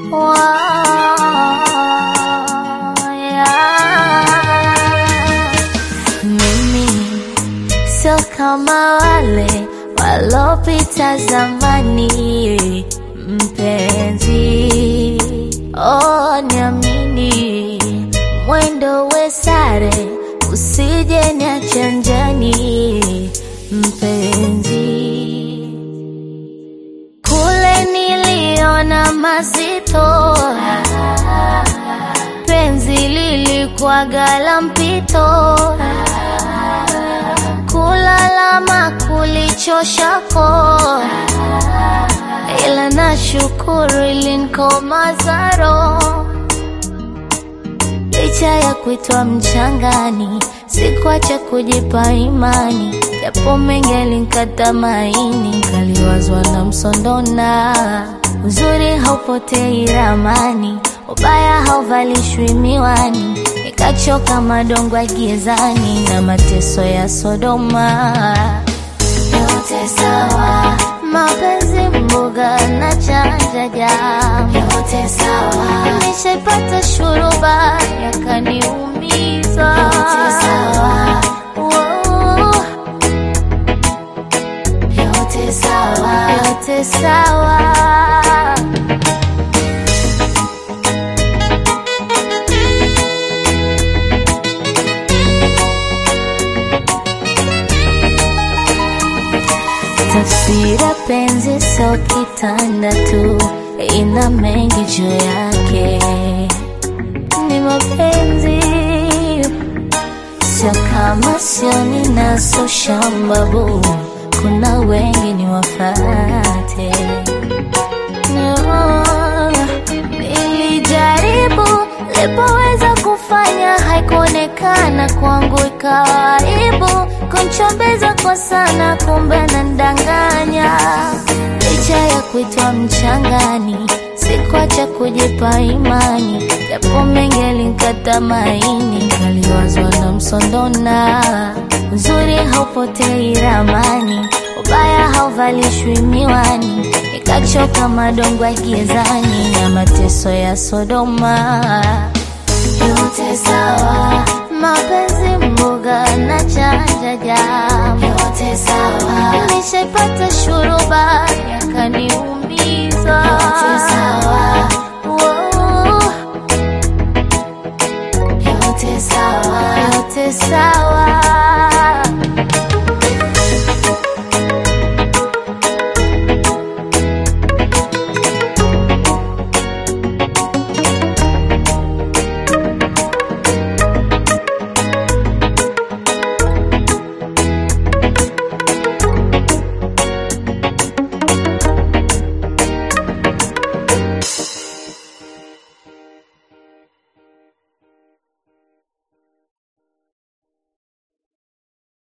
Mimi sio kama wale walopita zamani, mpenzi, oh, niamini, mwendo we sare, usije niache njiani, mpenzi. Kule niliona mazito, penzi lilikuwaga la mpito, kulalama kulichoshako, ila nashukuru ilinikomaza roho licha ya kuitwa mchangani, sikuacha kujipa imani, japo mengi alinkata maini, kaliwazwa na msondona. Uzuri haupotei ramani, ubaya hauvalishwi miwani, nikachoka madongo ya gizani na mateso ya Sodoma. Yote sawa, mapenzi mboga na chanja jam, yote sawa, nishaipata shuruba yakaniumiza, yote sawa, oh, yote sawa, yote sawa. Tafsira penzi sio kitanda tu, ina mengi juu yake. Ni mapenzi sio kama sio ninaso shambabu, kuna wengi ni wafate. No, nilijaribu lipoweza kufanya, haikuonekana kwangu, ikawa aibu kunchombeza kwa sana, kumbe nandanganya. Licha ya kuitwa mchangani, sikuacha kujipa imani, japo mengi alinkata maini, kaliwazwa na msondona. Uzuri haupotei ramani, ubaya hauvalishwi miwani, nikachoka madongo ya gizani na mateso ya Sodoma. Yote sawa, mapenzi mboga na chanja jam, yote sawa, nishaipata shuruba yakaniuma